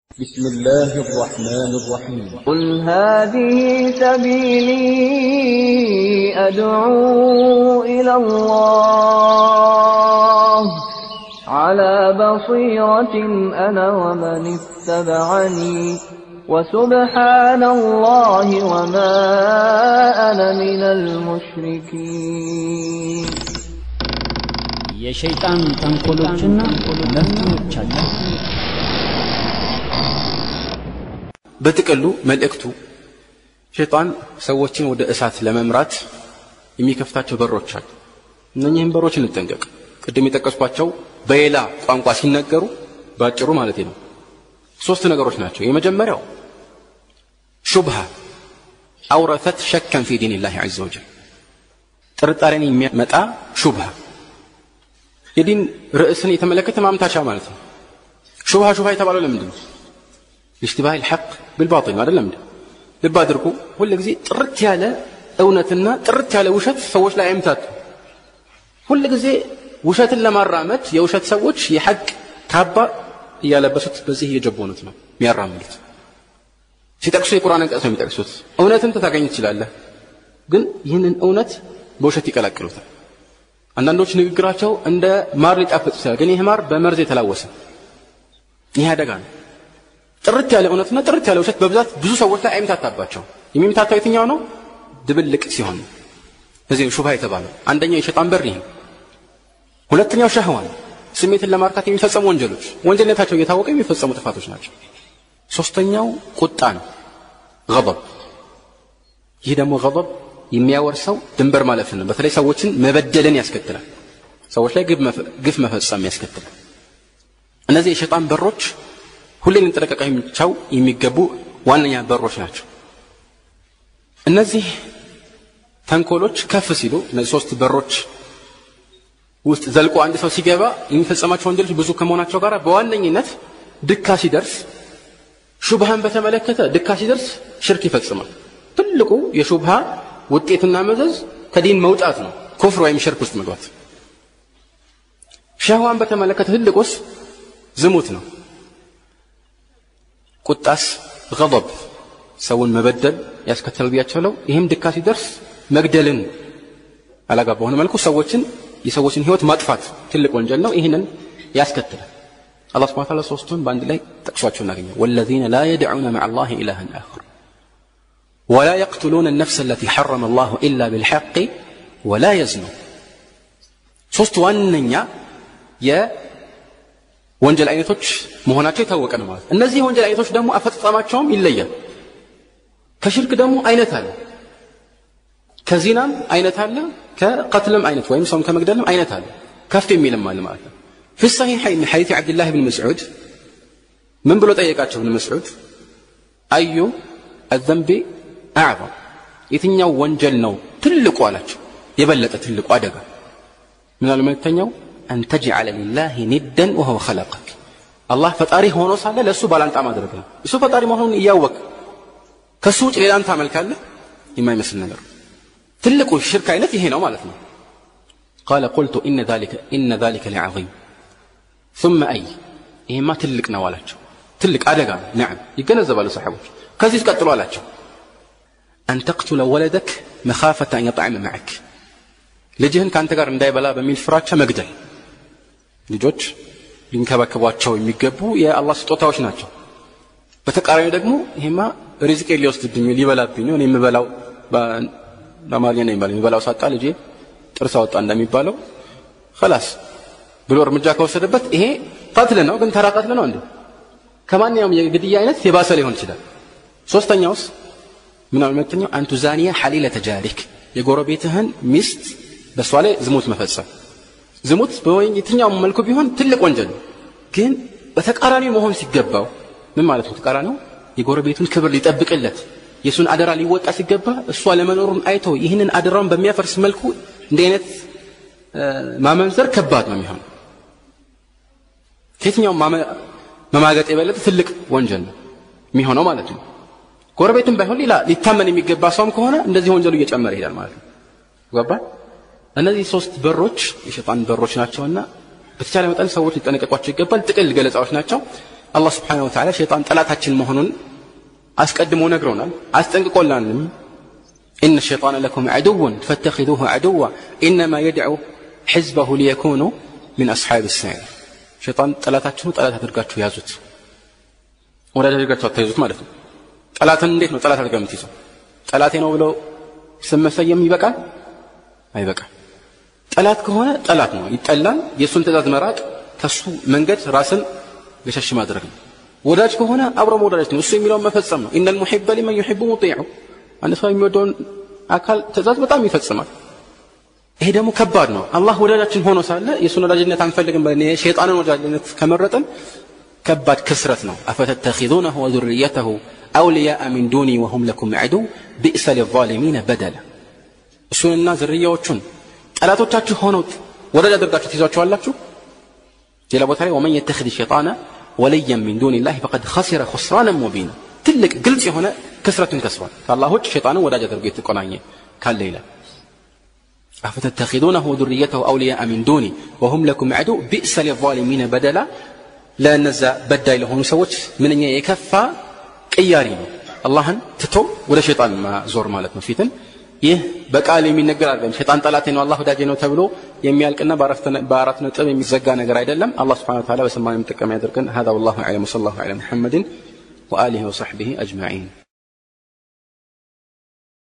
بسم الله الرحمن الرحيم قل هذه سبيلي أدعو إلى الله على بصيرة أنا ومن اتبعني وسبحان الله وما أنا من المشركين የሸይጣን ተንኮሎችና መፍትሄዎቻቸው በጥቅሉ መልእክቱ ሸይጣን ሰዎችን ወደ እሳት ለመምራት የሚከፍታቸው በሮች አሉ እነኚህም በሮች እንጠንቀቅ ቅድም የጠቀስኳቸው በሌላ ቋንቋ ሲነገሩ በአጭሩ ማለት ነው ሶስት ነገሮች ናቸው የመጀመሪያው ሹብሃ አውረተት ሸከን ፊ ዲን ላህ ዐዘ ወጀል ጥርጣሬን የሚያመጣ ሹብሃ የዲን ርዕስን የተመለከተ ማምታቻ ማለት ነው ሹብሃ ሹብሃ የተባለው ለምንድን ነው اشتباه الحق بالباطل ما አይደለም እንዴ ልብ አድርጉ ሁል ጊዜ ጥርት ያለ እውነትና ጥርት ያለ ውሸት ሰዎች ላይ አይምታቱ ሁል ጊዜ ውሸትን ለማራመድ የውሸት ሰዎች የሐቅ ካባ እያለበሱት በዚህ እየጀቦኑት ነው የሚያራምዱት ሲጠቅሱ የቁርአን አንቀጽ ነው የሚጠቅሱት እውነትን ታገኝ ትችላለህ ግን ይህንን እውነት በውሸት ይቀላቅሉታል አንዳንዶች ንግግራቸው እንደ ማር ሊጣፍጥ ይችላል ግን ይህ ማር በመርዝ የተላወሰ ይህ አደጋ ነው ጥርት ያለ እውነትና ጥርት ያለ ውሸት በብዛት ብዙ ሰዎች ላይ አይምታታባቸው የሚምታታው የትኛው ነው ድብልቅ ሲሆን እዚህ ሹብሃ የተባለው አንደኛው የሸጣን በር ይህ ሁለተኛው ሸህዋ ነው ስሜትን ለማርካት የሚፈጸሙ ወንጀሎች ወንጀልነታቸው እየታወቀ የሚፈጸሙ ጥፋቶች ናቸው ሶስተኛው ቁጣ ነው ገضብ ይህ ደግሞ ገضብ የሚያወርሰው ድንበር ማለፍን ነው በተለይ ሰዎችን መበደልን ያስከትላል ሰዎች ላይ ግፍ መፈጸም ያስከትላል እነዚህ የሸጣን በሮች ሁሌ ልንጠነቀቃቸው የሚገቡ ዋነኛ በሮች ናቸው እነዚህ ተንኮሎች ከፍ ሲሉ እነዚህ ሶስት በሮች ውስጥ ዘልቆ አንድ ሰው ሲገባ የሚፈጸማቸው ወንጀሎች ብዙ ከመሆናቸው ጋር በዋነኝነት ድካ ሲደርስ ሹብሃን በተመለከተ ድካ ሲደርስ ሽርክ ይፈጽማል ትልቁ የሹብሃ ውጤትና መዘዝ ከዲን መውጣት ነው ኩፍር ወይም ሽርክ ውስጥ መግባት ሸህዋን በተመለከተ ትልቁስ ዝሙት ነው ቁጣስ ገضብ ሰውን መበደል ያስከተል ብያቸውለው ይህም ድካ ሲደርስ መግደልን አላጋ በሆነ መልኩ ሰዎችን የሰዎችን ህይወት ማጥፋት ትልቅ ወንጀል ነው ይህንን ያስከትላል አላህ ስብሐ ተዓላ ሶስቱን በአንድ ላይ ጠቅሷቸው እናገኛል ወለዚነ ላ የድዑነ መዓ አላህ ኢላሃን አኸር ولا يقتلون النفس التي حرم الله إلا بالحق ولا يزنون ሶስት ዋነኛ ወንጀል አይነቶች መሆናቸው የታወቀ ነው ማለት እነዚህ ወንጀል አይነቶች ደግሞ አፈጻጸማቸውም ይለያል ከሽርክ ደግሞ አይነት አለ ከዚናም አይነት አለ ከቀትልም አይነት ወይም ሰውን ከመግደልም አይነት አለ ከፍ የሚልም አለ ማለት ነው في الصحيحين من حديث عبد الله بن مسعود من بلو ጠየቃቸው ابن مسعود أي الذنب أعظم የትኛው ወንጀል ነው ትልቁ አላቸው የበለጠ ትልቁ አደጋ ምን አሉ መልክተኛው أن تجعل لله ندا وهو خلقك الله ፈጣሪ ሆኖ ሳለ ለእሱ ባላንጣ ማድረግ ነው እሱ ፈጣሪ መሆኑን እያወቅ ከእሱ ውጭ ሌላን ታመልካለህ የማይመስል ነገር ትልቁ ሽርክ አይነት ይሄ ነው ማለት ነው قال قلت إن ذلك إن ذلك لعظيم ثم أي ይሄማ ትልቅ ነው አላቸው ትልቅ አደጋ ነው نعم ይገነዘባሉ ሰሓቦች ከዚህ ቀጥሎ አላቸው أن تقتل ولدك مخافة أن يطعم معك ልጅህን ከአንተ ጋር እንዳይበላ በሚል ፍራቻ መግደል ልጆች ሊንከባከቧቸው የሚገቡ የአላህ ስጦታዎች ናቸው በተቃራኒ ደግሞ ይሄማ ሪዝቄ ሊወስድብኝ ሊበላብኝ ነው እኔ የምበላው በአማርኛ ነው የሚባለው የሚበላው ሳጣ ልጄ ጥርስ አወጣ እንደሚባለው ከላስ ብሎ እርምጃ ከወሰደበት ይሄ ቀትል ነው ግን ተራ ቀትል ነው እንዴ ከማንኛውም የግድያ አይነት የባሰ ሊሆን ይችላል ሶስተኛውስ ምናምን ሁለተኛው አንቱ ዛኒያ ሐሊለ ተጃሪክ የጎረቤትህን ሚስት በእሷ ላይ ዝሙት መፈጸም ዝሙት የትኛውም መልኩ ቢሆን ትልቅ ወንጀል ነው ግን በተቃራኒው መሆን ሲገባው ምን ማለት ነው ተቃራኒው የጎረቤቱን ክብር ሊጠብቅለት የእሱን አደራ ሊወጣ ሲገባ እሷ ለመኖሩን አይቶ ይህንን አደራውን በሚያፈርስ መልኩ እንዲህ አይነት ማመንዘር ከባድ ነው የሚሆነው ከየትኛውም መማገጥ የበለጠ ትልቅ ወንጀል ነው የሚሆነው ማለት ነው ጎረቤትም ባይሆን ሌላ ሊታመን የሚገባ ሰውም ከሆነ እንደዚህ ወንጀሉ እየጨመረ ይሄዳል ማለት ነው ገባ እነዚህ ሶስት በሮች የሸጣን በሮች ናቸውና በተቻለ መጠን ሰዎች ሊጠነቀቋቸው ይገባል ጥቅል ገለጻዎች ናቸው አላህ ስብሓነሁ ወተዓላ ሸይጣን ጠላታችን መሆኑን አስቀድሞ ነግሮናል አስጠንቅቆላንም إن الشيطان لكم عدو فاتخذوه عدوا إنما يدعو حزبه ليكونوا من أصحاب السعير ሸይጣን ጠላታችሁ ጠላት አድርጋችሁ ያዙት ወዳጅ አድርጋችሁ አታይዙት ማለት ነው ጠላትን እንዴት ነው ጠላት አድርጋ የምትይዘው ጠላቴ ነው ብለው ስም መሰየም ይበቃል አይበቃም ጠላት ከሆነ ጠላት ነው ይጠላል የእሱን ትእዛዝ መራቅ ከሱ መንገድ ራስን ገሸሽ ማድረግ ነው ወዳጅ ከሆነ አብሮ መወዳጅ ነው እሱ የሚለውን መፈጸም ነው ኢነ ልሙሕበ ሊመን ዩሕቡ ሙጢዑ አንድ ሰው የሚወደውን አካል ትእዛዝ በጣም ይፈጽማል ይሄ ደግሞ ከባድ ነው አላህ ወዳጃችን ሆኖ ሳለ የእሱን ወዳጅነት አንፈልግም ብለን የሸይጣንን ወዳጅነት ከመረጥን ከባድ ክስረት ነው አፈተተኪዙነሁ ወዙርየተሁ አውልያአ ሚን ዱኒ ወሁም ለኩም ዕዱ ቢእሰ ሊዛሊሚነ በደላ እሱንና ዝርያዎቹን ጠላቶቻችሁ ሆነው ወዳጅ አድርጋችሁ ትይዟቸዋላችሁ ሌላ ቦታ ላይ ወመን የተኽድ ሸይጣነ ወልያን ሚን ዱን ላህ ፈቀድ ኸሲረ ኹስራንን ሙቢና ትልቅ ግልጽ የሆነ ክስረትን ከስሯል ከአላህ ውጭ ሸይጣንን ወዳጅ አድርጎ የተቆናኘ ካለ ይላል أفتتخذونه وذريته أولياء من دوني وهم لكم عدو بئس للظالمين بدلا لا نزا بدا لهم سوت من أن يكفى قياري ነው አላህን ትቶ ወደ ሸይጣን ማዞር ማለት ነው ፊትን ይህ በቃል የሚነገር አይደለም ሸይጣን ጠላቴ ነው አላህ ወዳጄ ነው ተብሎ የሚያልቅና በአራት ነጥብ የሚዘጋ ነገር አይደለም አላህ ስብሓን ወተዓላ በሰማን የምጠቀም ያደርገን هذا والله أعلم وصلى الله على محمد وآله وصحبه أجمعين